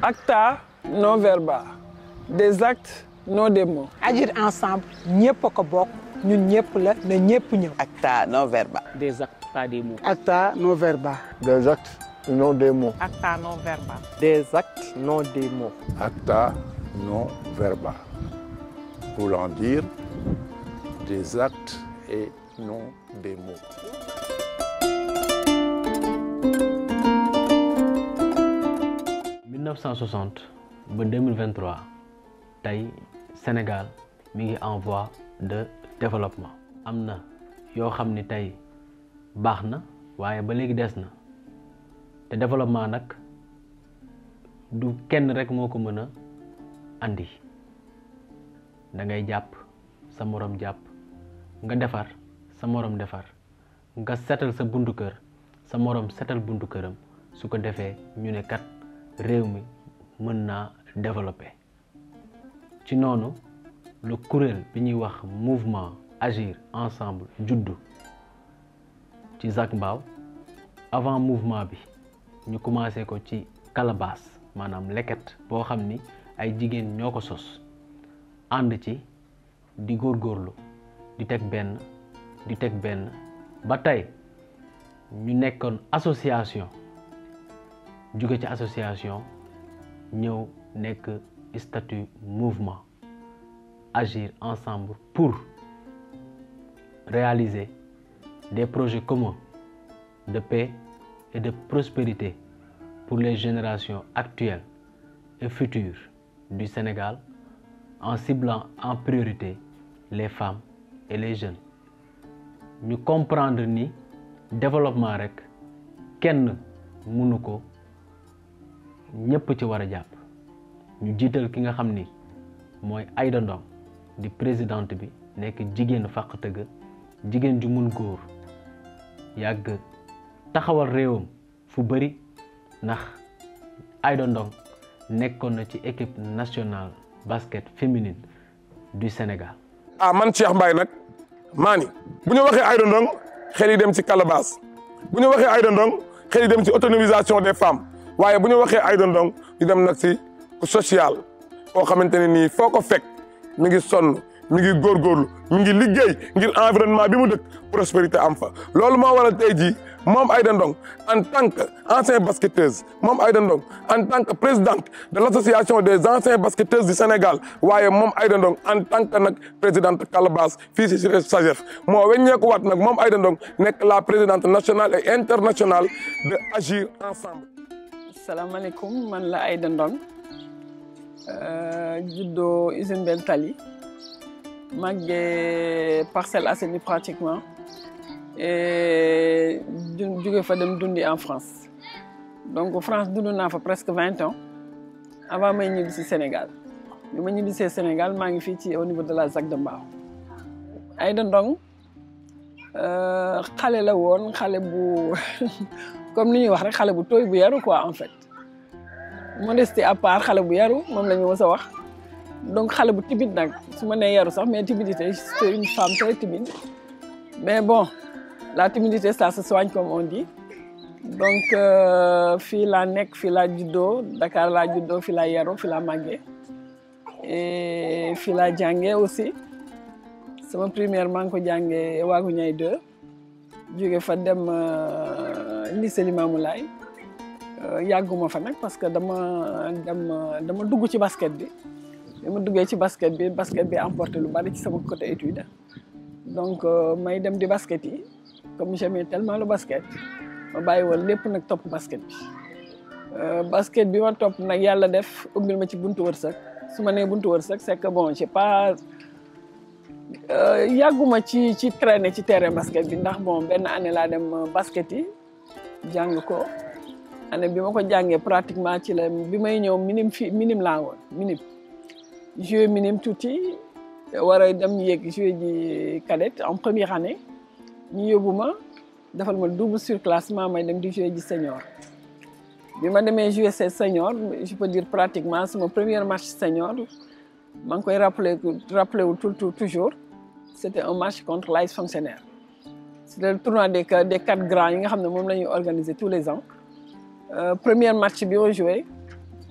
acta non verba des actes non des mots agir ensemble ñëpp a ko bokk ñun ñëpp la na ñëpp ñëw acta non verba des actes pas des mots acta non verba des actes non des mots acta non verba des actes non des mots acta non verba voulant dire des actes et non des mots 1960 ba 2023 tey Sénégal mi ngi en voie de développement am na yoo xam ni tey baax na waaye ba léegi des na te développement nag du kenn rek moo ko mën a andi da ngay jàpp sa morom jàpp nga defar sa morom defar nga setal sa buntu kër sa morom setal buntu këram su ko defee ñu ne kat réew mi mën naa développer ci noonu lu kuréel bi ñuy wax mouvement agir ensemble juddu ci Zac Mbao avant mouvement bi ñu commencé ko ci calebasse maanaam leket boo xam ni ay jigéen ñoo ko sos ànd ci di góorgóorlu di teg benn di teg benn ba tey ñu nekkoon association jóge ci association ñëw nekk statut mouvement agir ensemble pour réaliser des projets communs de paix et de prospérité pour les générations actuelles et futures du Sénégal en ciblant en priorité les femmes et les jeunes ñu comprendre ni développement rek kenn mënu ko ñëpp ci war a jàpp ñu jiital ki nga xam ni mooy Aïda Ndong di présidente bi nekk jigéenu fàq tëgg jigéen ju mun góor yàgg taxawal réewam fu bëri ndax Aïda Ndong nekkoon na ci équipe nationale basket féminine du Sénégal. ah man Cheikh Mbaye nag maa ni bu ñu waxee Aïda Ndong xel yi dem ci calebasse bu ñu waxee Aïda Ndong xel yi dem ci autonomisation des femmes waaye bu ñu waxee Aïda Ndong ñu dem nag ci social koo xamante ne nii foo ko fekk mi ngi sonn mi ngi góorgóorlu mi ngi liggéey ngir environnement bi mu dëkk prospérité am fa loolu moo waral tey jii moom Aïda Ndong en tant que ancien basketteuse moom Aïda Ndong en tant que présidente de l' association des anciens basketteuses du Sénégal waaye moom Aïda Ndong en tant que nag présidente Calabas fii si SAGEF moo weññeeku waat nag moom Aïda Ndong nekk la présidente nationale et internationale de Agir Ensemble. salaamaaleykum man la Aïda Ndong juddoo usine Bel Tali màggee Parcelles Assainies pratiquement et jóge fa dem dundi en France donc France dund naa fa presque vingt ans avant may ñibbi si Sénégal bi ma ñibbisee Sénégal maa ngi fii ci au niveau de la ZAC de Mbao Aïda Ndong xale la woon xale bu comme ni ñuy wax rek xale bu tooy bu yaru quoi en fait modestie à part xale bu yaru moom la ñu mës a wax donc xale bu timide nag su ma nee yaru sax mais timidité c'est une femme très timide mais bon la timidité ça se soigne comme on dit donc fii laa nekk fii laa juddoo Dakar laa juddoo fii laa yaru fii laa màggee et fii laa jàngee aussi sama première maa ngi ko jàngee Waagu Ñaay 2 jóge fa dem lycée Limamoulaye yàgguma fa nag parce que dama dem dama dugg ci basket bi bi ma duggee ci basket bi basket bi emporté lu bari ci sama côté étude donc may dem di basket yi comme j'aimais tellement le basket ma bàyyi woon lépp nag topp basket bi basket bi ma topp nag yàlla def ubbil ma ci buntu wërsëg su ma nee buntu wërsëg c'est que bon j'ai pas yàgguma ci ci traîner ci terrain basket bi ndax bon benn année laa dem basket yi jàng ko année bi ma ko jàngee pratiquement ci la bi may ñëw minime fi minime laa woon minime joué minime tuuti war a dem yéeg joué ji cadette en première année ñu yóbbu ma defal ma double surclassement may dem di joué ji senior bi ma demee joué ces senior je peux dire pratiquement sama premier match senior maa ngi koy rappelé rappelé wu tout toujours c' était un match contre l'AS Fonctionnaire c' était le tournoi des des quatre grands yi nga xam ne moom la ñuy organiser tous les ans premier match bi ma joué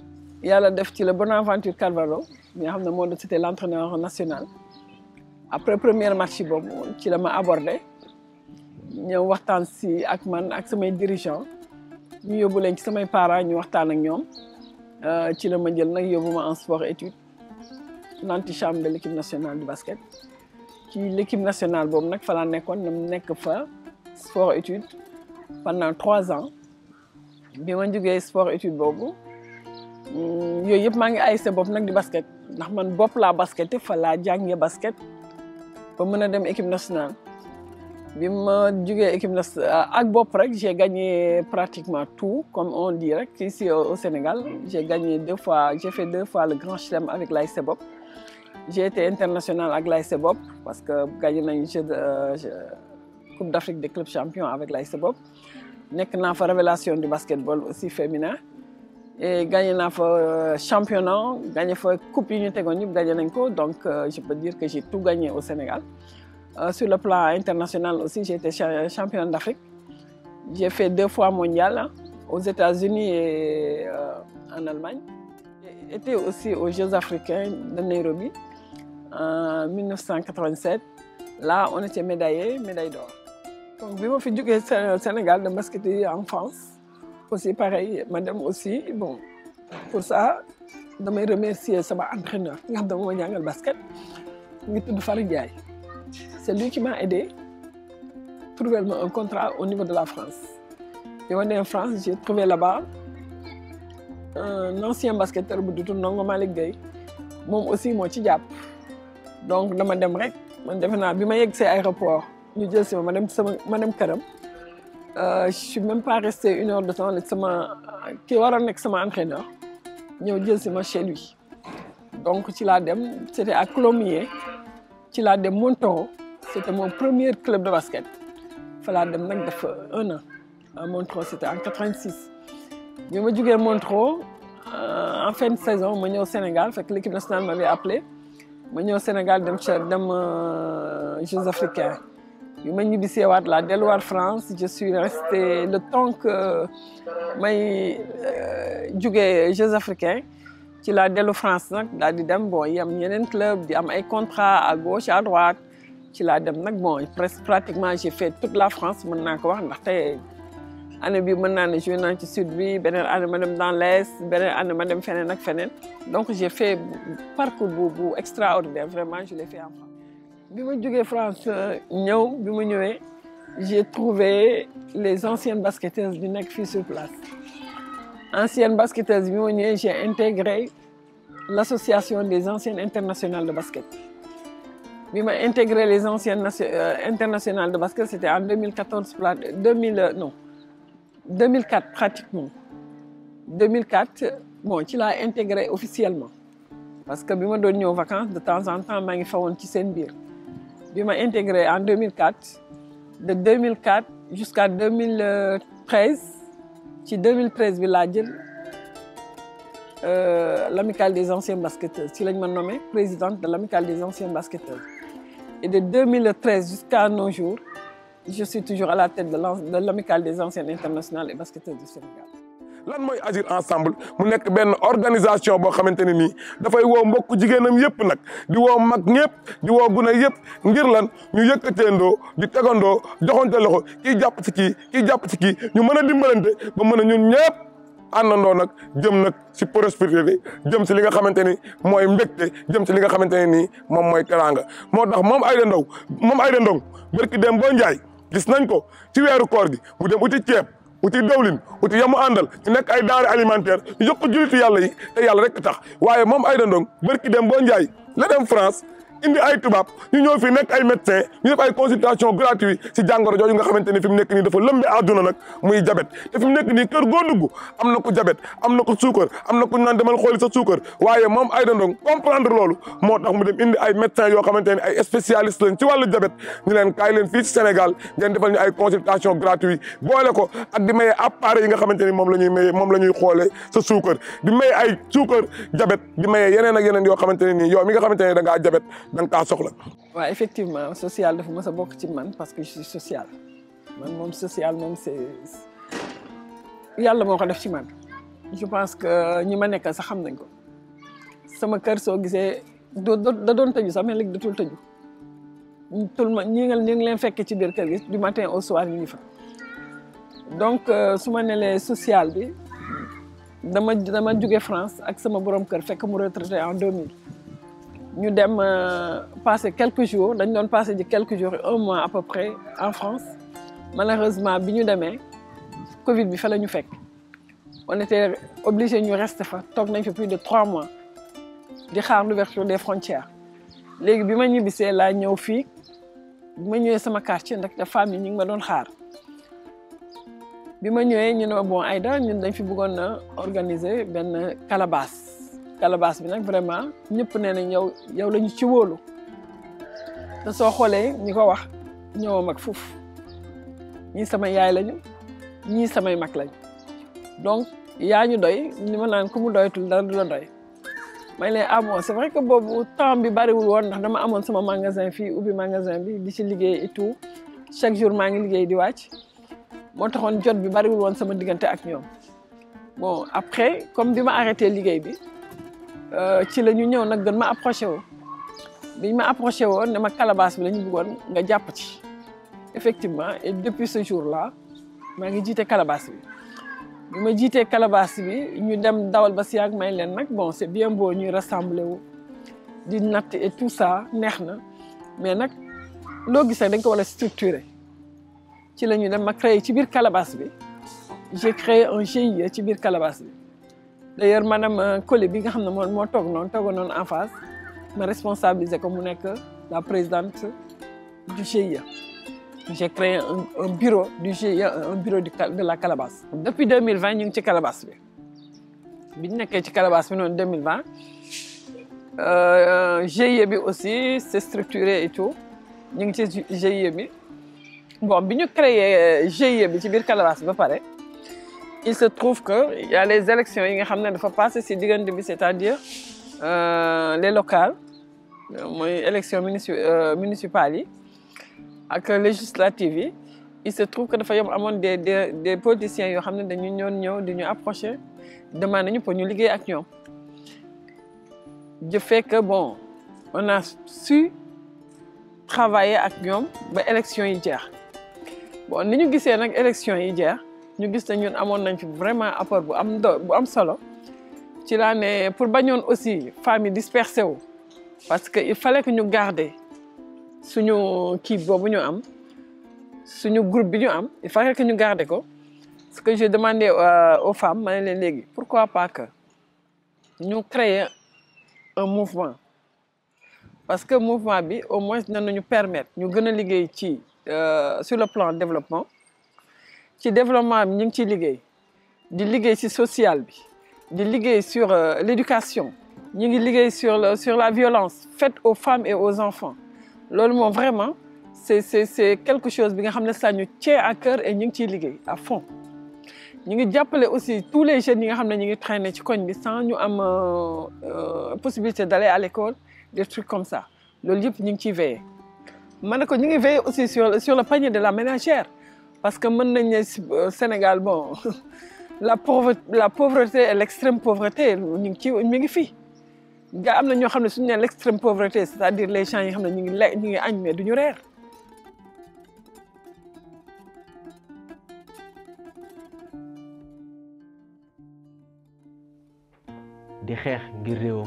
yàlla def ci la Bonaventure Carvalho mi nga xam ne moo doon c'était l'entraîneur national après première match boobu ci la ma abordé ñëw waxtaan si ak man ak samay dirigeants ñu yóbbu leen ci samay parents ñu waxtaan ak ñoom ci la ma jël nag yóbbu ma en sport étude l'antichambre de l'équipe nationale du basket ci l'équipe nationale boobu nag fa laa nekkoon na nekk fa sport étude pendant trois ans bi ma jógee sport étude boobu yooyu yëpp maa ngi ay sa bopp nag di basket ndax man bopp laa basket fa laa jàngee basket ba mën a dem équipe nationale bi ma jógee équipe nationale ak bopp rek j'ai gagné pratiquement tout comme on dit rek ici au Sénégal j'ai gagné deux fois j'ai fait deux fois le grand chelem avec l'ASC Bopp j'ai été international avec l'ASC Bopp parce que gagné nañu jeu de Coupe d'Afrique des clubs champions avec l'ASC Bopp nekk naa fa révélation du basketball aussi féminin et gagné naa fa championnat gagné fa coupe yi ñu tegoon yëpp gagné nañ ko donc je peux dire que j'ai tout gagné au Sénégal Euh, sur le plan international aussi, j'ai été championne d'Afrique. J'ai fait deux fois mondial hein, aux États-Unis et euh, en Allemagne. J'ai été aussi aux Jeux africains de Nairobi en 1987. Là, on était médaillés, médaille d'or. Donc, je suis du Sénégal de basket en France. Aussi pareil, madame aussi. Bon, pour ça, je me remercier mon entraîneur qui m'a le basket. Il est Farid Diaye. C'est lui qui m'a aidé à trouver un contrat au niveau de la France. Et on est en France, j'ai trouvé là-bas un ancien basketteur bu tudd Ndongo Malick Gueye moom aussi moo ci jàpp donc dama dem rek man defe naa bi ma yegg see aéroport ñu jël si ma ma dem sama ma dem këram je suis même pas resté une heure de temps la sama ki waroon nekk sama entraîneur ñëw jël si ma chez lui donc ci laa dem c'était à Colomiers ci laa dem Montoro c'était mon premier club de basket fa laa dem nag def un an à Montoro c'était en 86 bi ma jugee Montoro en fin de saison ma ñëw Sénégal fekk l'équipe nationale m'avait appelé ma ñëw Sénégal dem ca dem Jeux africains bi ma ñibbisee waat laa delluwaat France je suis resté le temps que may jugee Jeux africains ci laa dellu France nag daal di dem bon yam yeneen club di am ay contrat à gauche à droite ci laa dem nag bon presque pratiquement j'ai fait toute la France mën naa ko wax ndaxte année bi mën naa ne joué naa ci sud bi beneen année ma dem dans l'est beneen année ma dem feneen ak feneen donc j'ai fait parcours bu bu extraordinaire vraiment je l'ai fait en France. bi ma jógee France ñëw bi ma ñëwee j'ai trouvé les anciennes basketteuses bi nekk fii sur place. ancienne basketteuse bi ma ñëwee j'ai intégré l'association des anciennes internationales de basket bi ma intégré les anciennes euh, internationales de basket c'était en 2014 2000 non 2004 pratiquement 2004 bon ci laa intégré officiellement parce que bi ma doon ñëw vacances de temps en temps maa ngi fawoon ci seen biir bi ma intégré en 2004 de 2004 jusqu'à 2013 ci 2013 bi laa jël l'amicale des anciens basketteurs ci lañ ma nommé présidente de l'amicale des anciens basketteurs et de 2013 jusqu'à nos jours je suis toujours à la tête de l'amicale des anciennes internationales et basketteurs du Sénégal. lan mooy agir ensemble mu nekk benn organisation boo xamante ne nii dafay woo mbokku jigéenam yëpp nag di woo mag ñëpp di woo gune yëpp ngir lan ñu yëkkateendoo di tegandoo joxante loxo kii jàpp ci kii kii jàpp ci kii ñu mën a dimbalante ba mën a ñun ñëpp àndandoo nag jëm nag si prospérité jëm si li nga xamante ni mooy mbégte jëm si li nga xamante ne nii moom mooy teraanga moo tax moom Aïda Ndong moom Aïda Ndong barki dem boo njaay gis nañ ko ci weeru koor gi mu dem uti ceeb uti dawlin uti yamu àndal ñu nekk ay denrées alimentaires ñu jox ko jullitu yàlla yi te yàlla rek tax waaye moom Aïda Ndong barki dem boo njaay la dem France indi ay tubaab ñu ñëw fi nekk ay médecin ñu def ay consultation gratuite si jàngoro jooju nga xamante ni fi mu nekk nii dafa lëmbe àdduna nag muy jabet te fi mu nekk nii kër goo dugg am na ko jabet am na ko suukar am na ko naan demal xooli sa suukar waaye moom Aïda Ndong comprendre loolu moo tax mu dem indi ay médecins yoo xamante ne ay spécialistes lañ ci wàllu jabet ñu leen kaay leen fii ci Sénégal ngeen defal ñu ay consultation gratuite boole ko ak di maye appareil yi nga xamante ni moom la ñuy maye moom la ñuy xoolee sa suukar di maye ay suukar jabet di maye yeneen ak yeneen yoo xamante ne nii yow mi nga xamante ne da ngaa jabet da nga kaa soxla. waaw effectivement social dafa mës a bokk ci man parce que je suis social man moom social moom c'est yàlla moo ko def ci man je pense que ñi ma nekkal sax xam nañ ko sama kër soo gisee doo da doon tëju sax mais léegi datul tëju tout le ñi nga ñi ngi leen fekkee ci biir kër gi du matin au soir ñu ngi fa donc su ma nelee social bi dama dama jóge France ak sama borom kër fekk mu retraité en 2000 ñu dem passer quelques jours dañ doon passer ji quelques jours un mois à peu près en France malheureusement bi ñu demee Covid bi fa la ñu fekk on était obligé ñu rester fa toog nañ fa plus de trois mois di xaar l'ouverture des frontières léegi bi ma ñibbisee laa ñëw fii bi ma ñëwee sama quartier ndax te femmes yi ñu ngi ma doon xaar bi ma ñëwee ñu ne bon Aïda ñun dañ fi bëggoon a organiser benn calebasse calebasse bi nag vraiment ñëpp nee nañ yow yow la ñu ci wóolu te soo xoolee ñi ko wax ñëw mag foofu ñii sama yaay lañu ñii samay mag lañu donc yaa ñu doy ni ma naan ku mu doyatul dara du la doy may leen ah bon c'est vrai que boobu temps bi bariwul woon ndax dama amoon sama magasin fii ubbi magasin bi di ci liggéey et tout chaque jour maa ngi liggéey di wàcc moo taxoon jot bi bariwul woon sama diggante ak ñoom bon après comme bi ma arrêté liggéey bi ci la ñu ñëw nag gën ma approché woo biñ ma approché woon ne ma calebasse bi la ñu bëggoon nga jàpp ci effectivement et depuis ce jour là maa ngi jiite calebasse bi bi ma jiitee calebasse bi ñu dem dawal ba si yàgg may leen nag bon c'est bien beau ñuy rassembler wu di natt et tout ça neex na mais nag loo gis rek dañ ko war a structurer ci la ñu dem ma créé ci biir calebasse bi j'ai créé un GIE ci biir calebasse bi d'ailleurs madame Collé bi nga xam ne moo moo toog noonu toogoon noonu en face ma responsabiliser ko mu nekk la présidente du GIE j'ai créé un, un bureau du GIE un bureau du, de la calebasse depuis 2020 ñu ngi ci calebasse bi bi ñu nekkee ci calebasse bi noonu 2020 euh, GIE bi aussi c'est structuré et tout ñu ngi ci GIE bi bon bi ñu créé GIE bi ci biir calebasse bi ba pare il se trouve que il y a les élections yi nga xam ne dafa passé si diggante bi c'est-à-dire euh, les locales mooy élection munici municipales yi ak législatives yi il se trouve que dafa yom amoon des des des politiciens yoo xam ne dañu ñoon ñëw di ñu approcher demandé ñu pour ñu liggéey ak ñoom je fais que bon on a su travailler ak ñoom ba élection yi jeex bon ni ñu gisee nag élection yi jeex ñu gis ne ñun amoon nañ fi vraiment apport bu am do bu am solo ci laa ne pour bañoon aussi femmes yi dispersé wu parce que il fallait que ñu garder suñu kii boobu ñu am suñu groupe bi ñu am il fallait que ñu garder ko ce que j'ai demandé aux femmes ma ne leen léegi pourquoi pas que ñu créer un mouvement parce que mouvement bi au moins dinañu permettre ñu gën a liggéey ci sur le plan développement ci développement bi ñu ngi ciy liggéey di liggéey ci social bi di liggéey sur l'éducation ñu ngi liggéey sur le sur la violence faite aux femmes et aux enfants loolu moom vraiment c'est c'est c'est quelque chose bi nga xam ne ça ñu tient à cœur et ñu ngi ciy liggéey à fond ñu ngi jàppale aussi tous les jeunes yi nga xam ne ñu ngi traîner ci koñ bi sans ñu am possibilité d'aller à l'école des trucs comme ça loolu yëpp ñu ngi ciy veiller ma ne ko ñu ngi veiller aussi sur sur le panier de la ménagère parce que mën nañ ne Sénégal bon la pauvreté la pauvreté et l'extrême pauvreté ñu ngi ci mi ngi fii nga am na ñoo xam ne suñu nee l'extrême pauvreté c'est-à-dire les gens yi nga xam ne ñu ngi le ñu ngi añ mais duñu reer di xeex ngir réewam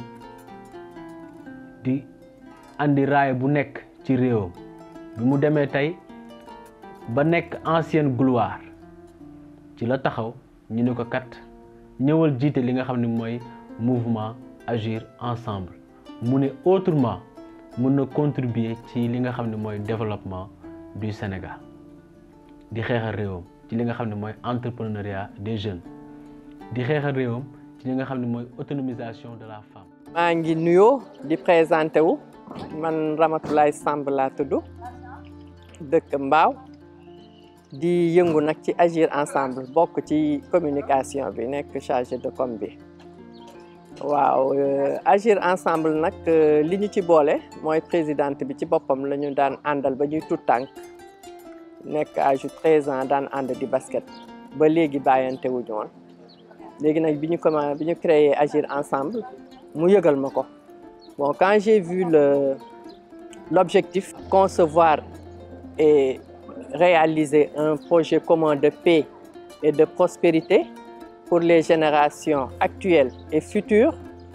di andi raay bu nekk ci réewam bi mu demee tey ba nekk ancienne gloire ci la taxaw ñu ne ko kat ñëwal jiite li nga xam ne mooy mouvement agir ensemble mu ne autrement mun na contribuer ci li nga xam ne mooy développement du Sénégal di xeexal réewam ci li nga xam ne mooy entrepreneuriat des jeunes di xeexal réewam ci li nga xam ne mooy autonomisation de la femme. maa ngi nuyoo di présenté wu man Ramatoulaye Samb laa tudd dëkk Mbaaw di yëngu nag ci agir ensemble bokk ci communication bi nekk chargé de com bi. waaw agir ensemble nag li ñu ci boole mooy présidente bi ci boppam la ñu daan àndal ba ñuy tout tànk nekk âge treize ans daan ànd di basket ba léegi bàyyante wuñu woon léegi nag bi ñu commencé bi ñu créé agir ensemble mu yëgal ma ko bon quand j'ai vu le l'objectif concevoir et réaliser un projet commun de paix et de prospérité pour les générations actuelles et futures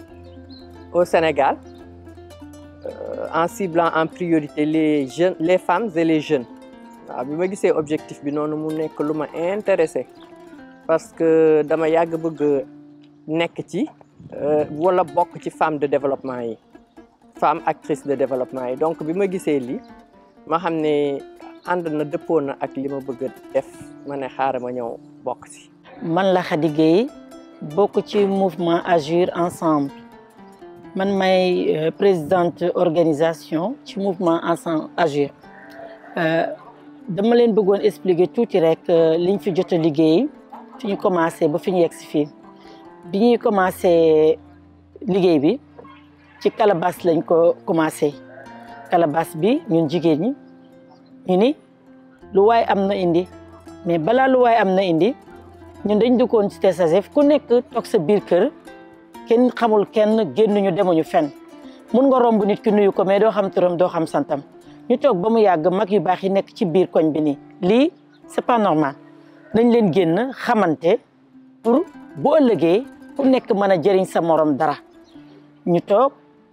au Sénégal euh, en ciblant en priorité les jeunes les femmes et les jeunes waaw bi ma gisee objectif bi noonu mu nekk lu ma intéressé parce que dama yàgg bëgg nekk ci wala bokk ci femme de développement yi femme actrice de développement yi donc bi ma gisee lii ma xam ne ànd na dëppoo na ak li ma bëgg a def ma ne xaaral ma ñëw bokk si. man la Khady Gueye bokk ci mouvement Agir ensemble man may présidente organisation ci mouvement ensemble Agir dama leen bëggoon expliquer tuuti rek liñ fi jot a liggéey fi ñu commencé ba fi ñu yegg si fii bi ñuy commencé liggéey bi ci calebasse lañ ko commencé calebasse bi ñun jigéen ñi ñu ni lu waay am na indi mais balaa lu waay am na indi ñun dañ duggoon ci TSAGEF ku nekk toog sa biir kër kenn xamul kenn génnuñu demuñu fenn mun nga romb nit ki nuyu ko mais doo xam turam doo xam santam ñu toog ba mu yàgg mag yu baax yi nekk ci biir koñ bi nii lii c'est pas normal nañ leen génn xamante pour bu ëllëgee ku nekk mën a jëriñ sa morom dara ñu toog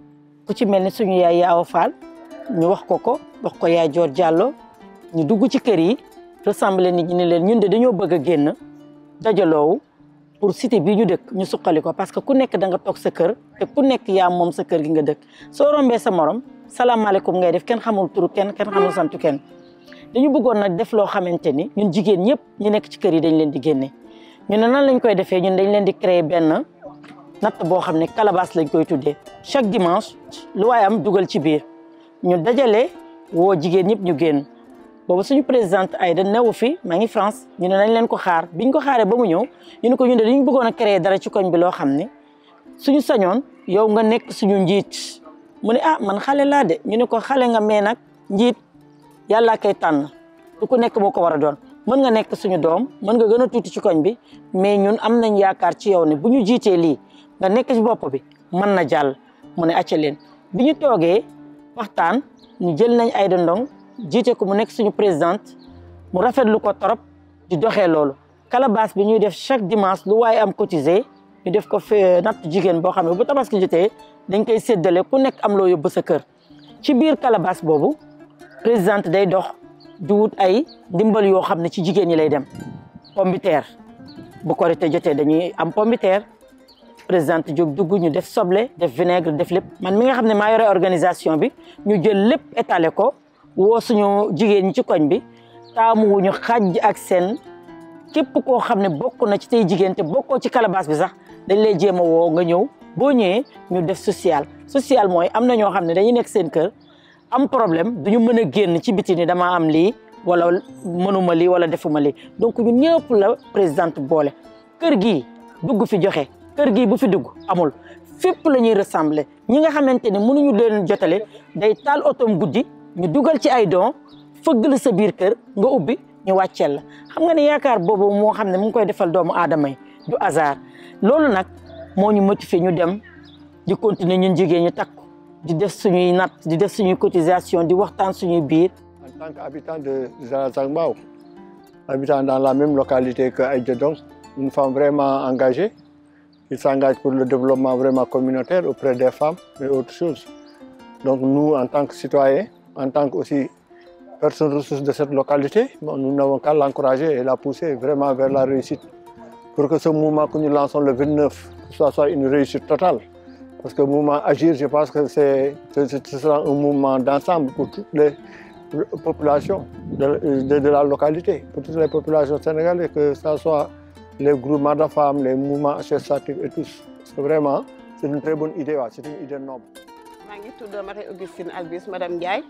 ku ci mel ni suñu yaay Yaawa Fall ñu wax ko ko wax ko yaay Joor Jàllo ñu dugg ci kër yi rassemblé nit ñi ne leen ñun de dañoo bëgg a génn dajaloowu pour cité bii ñu dëkk ñu suqali ko parce que ku nekk da nga toog sa kër te ku nekk yaa moom sa kër gi nga dëkk soo rombee sa morom salaamaaleykum ngay def kenn xamul turu kenn kenn xamul santu kenn dañu bëggoon nag def loo xamante ni ñun jigéen ñëpp ñu nekk ci kër yi dañ leen di génne ñu ne nan lañ koy defee ñun dañ leen di créer benn natt boo xam ne calebasse lañ koy tuddee chaque dimanche lu waaye am dugal ci biir ñu dajale woo jigéen ñëpp ñu génn boobu suñu présidente Aïda newu fi maa ngi France ñu ne nañ leen ko xaar biñ ko xaaree ba mu ñëw ñu ne ko ñu ne dañu bëggoon a créer dara ci koñ bi loo xam ne suñu sañoon yow nga nekk suñu njiit mu ne ah man xale laa de ñu ne ko xale nga mais nag njiit yàllaa koy tànn du ku nekk moo ko war a doon mën nga nekk suñu doom mën nga gën a tuuti ci koñ bi mais ñun am nañ yaakaar ci yow ne bu ñu jiitee lii nga nekk ci bopp bi mën na jàll mu ne acca leen bi ñu toogee waxtaan ñu jël nañ Aïda Ndong jiite ko mu nekk suñu présidente mu rafetlu ko trop di doxee loolu calebasse bi ñuy def chaque dimanche lu waaye am cotisé ñu def ko fe natt jigéen boo xam ne bu tabaski jotee dañ koy séddale ku nekk am loo yóbbu sa kër ci biir calebasse boobu présidente day dox di wut ay ndimbal yoo xam ne ci jigéen ñi lay dem pombiteer bu korité jotee dañuy am pombiteer présidente jóg dugg ñu def soble def vinaigre def lépp man mi nga xam ne maa yore organisation bi ñu jël lépp étalé ko woo suñu jigéen ñi ci koñ bi taamu wuñu xàjj ak seen képp koo xam ne bokk na ci tey jigéen te bokkoo ci calebasse bi sax dañ lay jéem a woo nga ñëw boo ñëwee ñu def social social mooy am na ñoo xam ne dañuy nekk seen kër am problème duñu mën a génn ci biti ni damaa am lii wala mënuma lii wala defuma lii donc ñun ñëpp la présidente boole kër gii dugg fi joxe kër gii bu fi dugg amul fépp la ñuy ressembler ñi nga xamante ne mënuñu leen jotale day taal otoom guddi ñu dugal ci ay don fëgg la sa biir kër nga ubbi ñu wàcceel la xam nga ne yaakaar boobu moo xam ne mu ngi koy defal doomu aadama yi du hasard loolu nag moo ñu motivé ñu dem di continuer ñun jigéen ñu takku di def suñuy natt di def suñuy cotisation di waxtaan suñuy biir. En tant qu'habitant de Zangbao, habitant dans la même localité que Aïda Ndong, une femme vraiment engagée, qui s'engage pour le développement vraiment communautaire auprès des femmes et autres choses. Donc nous, en tant que citoyens, en tant que aussi personnes ressources de cette localité, bon, nous n'avons qu'à l'encourager et la pousser vraiment vers la réussite. Pour que ce mouvement que nous lançons le 29, que ce soit une réussite totale. Parce que le mouvement Agir, je pense que c'est, ce ce sera un mouvement d'ensemble pour toutes les populations de, de- de la localité, pour toutes les populations sénégalaises, que ce soit les groupements de femmes, les mouvements associatifs et tous. Parce que vraiment, c'est une très bonne idée, ouais, c'est une idée noble. maa ngi tudd Marie Augustine Albis madame Ndiaye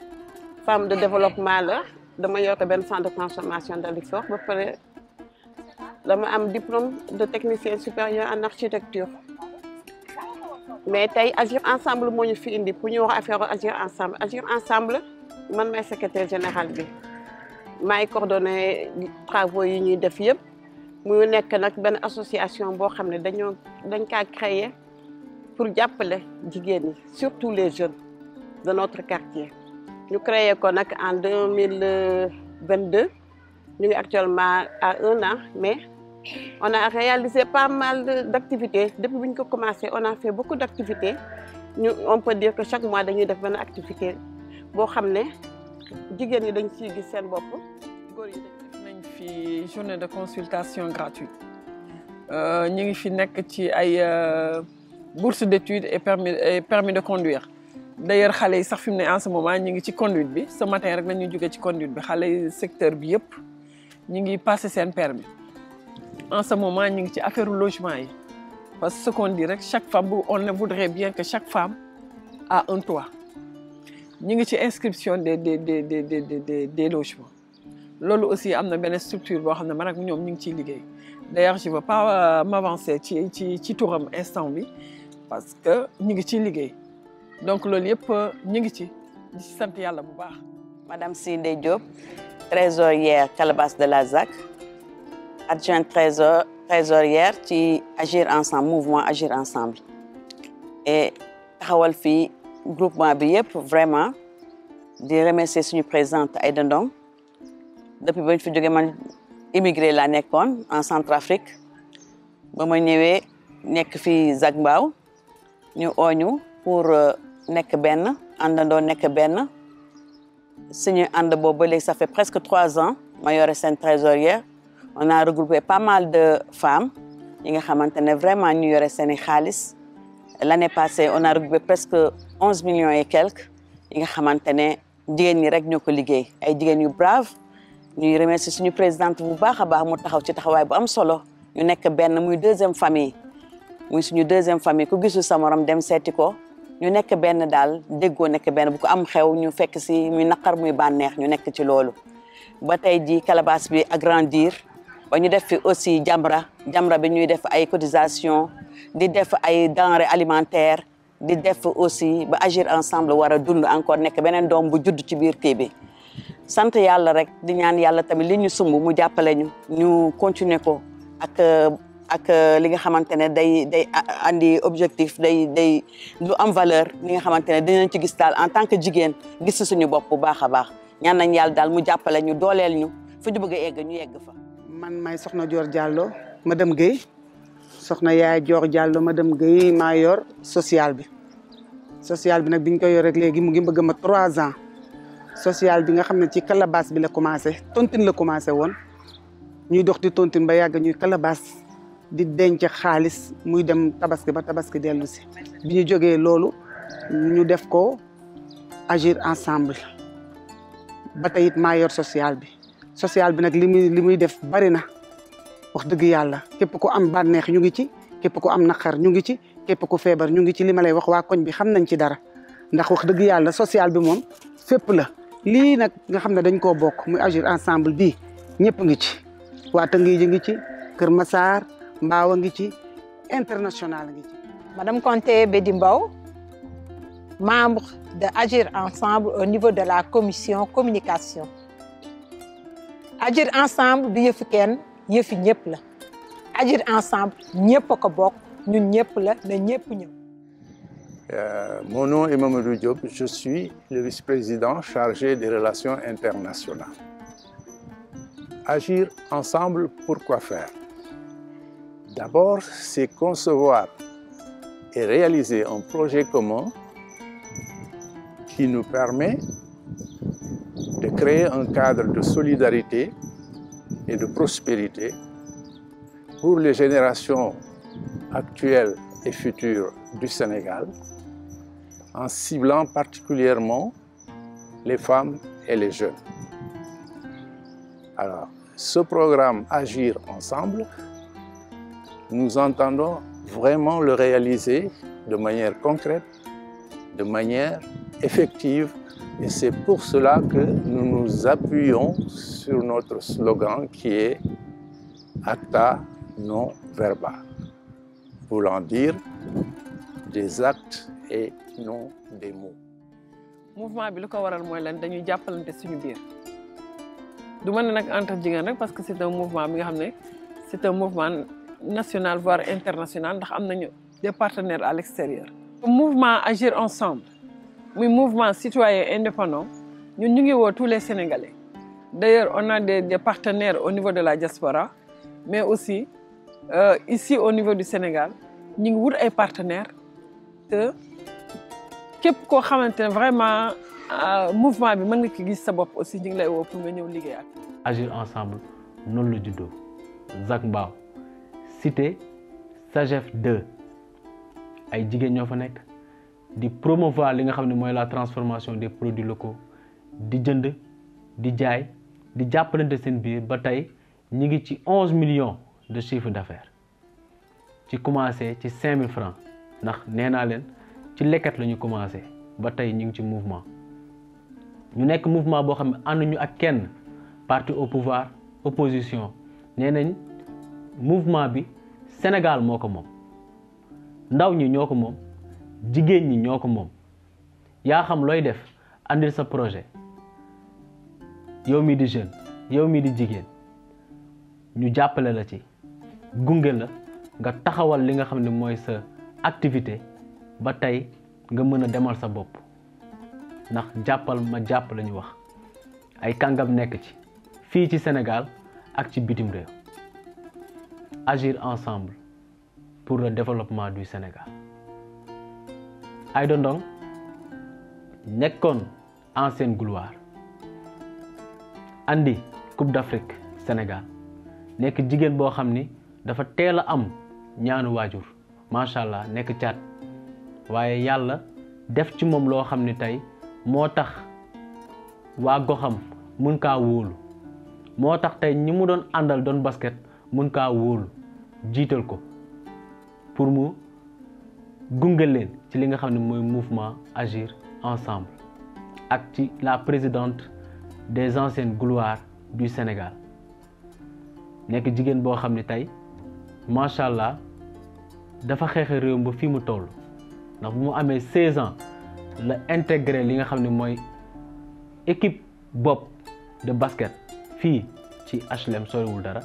femme de développement la dama yor benn centre de transformation de Dalifort ba pare dama am diplôme de technicien supérieur en architecture mais tey agir ensemble moo ñu fi indi pour ñu wax affaire agir ensemble agir ensemble man may secrétaire général bi maay coordonné travaux yi ñuy def yëpp muy nekk nag benn association boo xam ne dañoo dañ kaa créer pour jàppale jigéen ñi surtout les jeunes de notre quartier ñu créé ko nag en deux mille vingt deux ñu ngi actuellement à un an mais on a réalisé pas mal d' activités depuis bu ñu ko commencé on a fait beaucoup d' activités ñu on peut dire que chaque mois dañuy def benn activité boo xam ne jigéen ñi dañ ciy gis seen bopp góor yi dañ nañ fi journée de consultation gratuite ñu ngi fi nekk ci ay bourse d' études et permis et permis de conduire d' ailleurs xale yi sax fi mu ne en ce moment ñu ngi ci conduite bi ce matin rek nañu jóge ci conduite bi xale yi secteur bi yëpp ñu ngi passé seen permis en ce moment ñu ngi ci affaire logement yi parce que ce qu'on dit rek chaque femme on voudrait bien que chaque femme a un toit ñu ngi ci inscription des des des des des des logements loolu aussi am na benn structure boo xam ne man ak ñoom ñu ngi ciy liggéey d' ailleurs je veux pas m'avancer ci ci ci turam instant bi parce que ñu ngi ciy liggéey donc loolu yëpp ñu ngi ci di ci sant yàlla bu baax. Madame Sindé Diop trésorière Calabas de la ZAC adjointe trésor trésorière ci Agir Ensemble mouvement Agir Ensemble et taxawal fii groupement bi yëpp vraiment di remercier suñu présidente Aïda Ndong depuis bañ fi jógee man immigré laa nekkoon en Centrafrique ba ma ñëwee nekk fii Zac Mbao ñu ooñu pour nekk benn àndandoo nekk benn suñu ànd boobu ba léegi ça fait presque trois ans ma yore seen trésorière on a regroupé pas mal de femmes yi nga xamante ne vraiment ñu yore seen i xaalis l' année passée on a regroupé presque onze millions et quelques yi nga xamante ne jigéen ñi rek ñoo ko liggéey ay jigéen yu brave ñuy remercier suñu présidente bu baax a baax mu taxaw ci taxawaay bu am solo ñu nekk benn muy deuxième famille muy suñu deuxième famille ku gisul sa morom dem seeti ko ñu nekk benn daal déggoo nekk benn bu ko am xew ñu fekk si muy naqar muy bànneex ñu nekk ci loolu ba tey ji Calabas bi agrandir ba ñu def fi aussi Jamra Jamra bi ñuy def ay cotisation di def ay denrées alimentaires di def aussi ba agir ensemble war a dund encore nekk beneen doom bu judd ci biir kii bi sant yàlla rek di ñaan yàlla tamit li ñu sumb mu jàppale ñu ñu continuer ko ak ak li nga xamante ne day day andi objectif day day lu am valeur li nga xamante ne dinañ ci gis daal en tant que jigéen gis suñu bopp bu baax a baax ñaan nañ yàlla daal mu jàppale ñu dooleel ñu fu ñu bëgg a egg ñu yegg fa. man may soxna Dior Diallo madame Guèye soxna yaay Dior Diallo madame Guèye maa yor social bi social bi nag biñ ko yor rek léegi mu ngi bëgg ma trois ans social bi nga xam ne ci Calabas bi la commencé tontine la commencé woon ñuy dox di tontine ba yàgg ñuy Calabas di denc xaalis muy dem tabaski ba tabaski dellu si bi ñu jógee loolu ñu def ko agir ensemble ba tey it maa yor social bi social bi nag li muy li muy def bari na wax dëgg yàlla képp ku am bànneex ñu ngi ci képp ku am naqar ñu ngi ci képp ku feebar ñu ngi ci li ma lay wax waa koñ bi xam nañ ci dara ndax wax dëgg yàlla social bi moom fépp la lii nag nga xam ne dañ koo bokk muy agir ensemble bii ñëpp ngi ci waa Tëngéej ngi ci Kër Massar Mbaaw ngi ci international ngi ci. Madame Conté Bedi Mbaw membre de Agir Ensemble au niveau de la commission communication Agir Ensemble du yëfi kenn yëfi ñëpp la Agir Ensemble ñëpp a ko bokk ñun ñëpp la na ñëpp ñëw. Euh, mon nom est Mamadou Diop, je suis le vice-président chargé des relations internationales. Agir ensemble, pourquoi faire D'abord, c'est concevoir et réaliser un projet commun qui nous permet de créer un cadre de solidarité et de prospérité pour les générations actuelles et futures du Sénégal, en ciblant particulièrement les femmes et les jeunes. Alors, ce programme Agir ensemble, nous entendons vraiment le réaliser de manière concrète, de manière effective, et c'est pour cela que nous nous appuyons sur notre slogan qui est Acta non verba, voulant dire des actes et non des mots. mouvement bi lu ko waral mooy lan dañuy jàppalante suñu biir du ma ne nag entre jigéen rek parce que c'est un mouvement bi nga xam ne c'est un mouvement national voire international ndax am nañu des partenaires à l'extérieur. mouvement Agir ensemble muy mouvement citoyen indépendant ñun ñu ngi woo tous les Sénégalais d'ailleurs on a des des partenaires au niveau de la diaspora mais aussi euh, ici au niveau du Sénégal ñu ngi wut ay partenaires te képp koo xamante ne vraiment mouvement bi mën nga ci gis sa bopp aussi ñu ngi lay woo pour nga ñëw liggéey ak. agir ensemble noonu la juddoo Zac Mbao cité SAGEF 2 ay jigéen ñoo fa nekk di promouvoir li nga xam ne mooy la transformation des produits locaux di jënd di jaay di jàppalante seen biir ba tey ñi ngi ci onze millions de chiffre d'affaires ci commencé ci cinq mille francs ndax nee naa leen ci lekkat la ñu commencé ba tey ñu ngi ci mouvement ñu nekk mouvement boo xam ne ànduñu ak kenn parti au pouvoir opposition nee nañ mouvement bi Sénégal moo ko moom ndaw ñi ñoo ko moom jigéen ñi ñoo ko moom yaa xam looy def andil sa projet yow mi di jeune yow mi di jigéen ñu jàppale la ci gunge la nga taxawal li nga xam ne mooy sa activité ba tey nga mën a demal sa bopp ndax jàppal ma jàpp la ñu wax ay kàngam nekk ci fii ci Sénégal ak ci bitim réew agir ensemble pour le développement du Sénégal Aïda Ndong nekkoon ancienne gloire andi Coupe d'Afrique Sénégal nekk jigéen boo xam ni dafa teel a am ñaanu waajur macha allah nekk caat waaye yàlla def ci moom loo xam ni tey moo tax waa goxam mun kaa wóolu moo tax tey ñi mu doon àndal doon basket mun kaa wóolu jiital ko pour mu gunge leen ci li nga xam ne mooy mouvement agir ensemble ak ci la présidente des anciennes gloires du Sénégal nekk jigéen boo xam ne tey macha allah dafa xeexe réew ba fii mu toll ndax bu mu amee 16 ans la intégré li nga xam ne mooy équipe bopp de basket fii ci HLM soriwul dara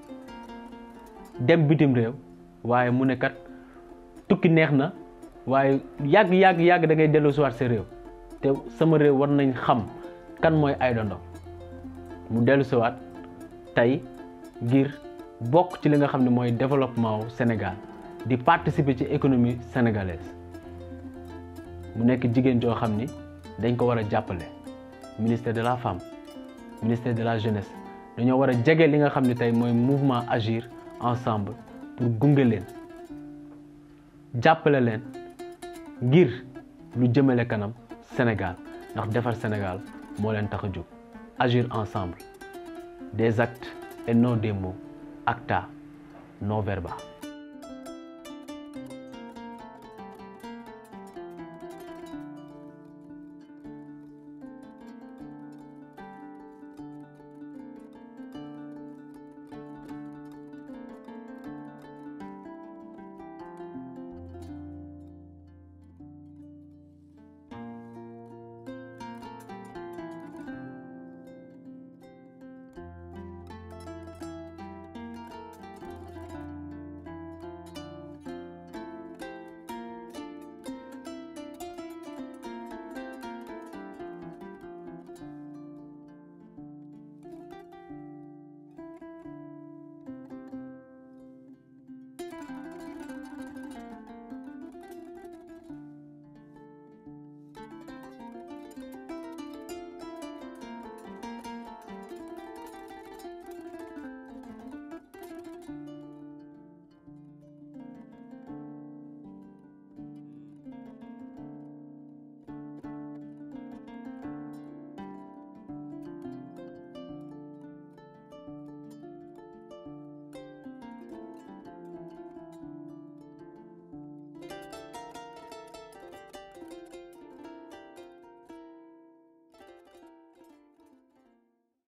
dem bitim réew waaye mu ne kat tukki neex na waaye yàgg yàgg yàgg da ngay dellu siwaat sa réew te sama réew war nañ xam kan mooy Aïda Ndong mu dellu siwaat tey ngir bokk ci li nga xam ne mooy développement wu Sénégal di participer ci économie sénégalaise mu nekk jigéen joo xam ni dañ ko war a jàppale ministère de la femme ministère de la jeunesse dañoo war a jege li nga xam ne tey mooy mouvement agir ensemble pour gunge leen jàppale leen ngir lu jëmale kanam Sénégal ndax defar Sénégal moo leen tax a jóg agir ensemble des actes et non des mots acta non verba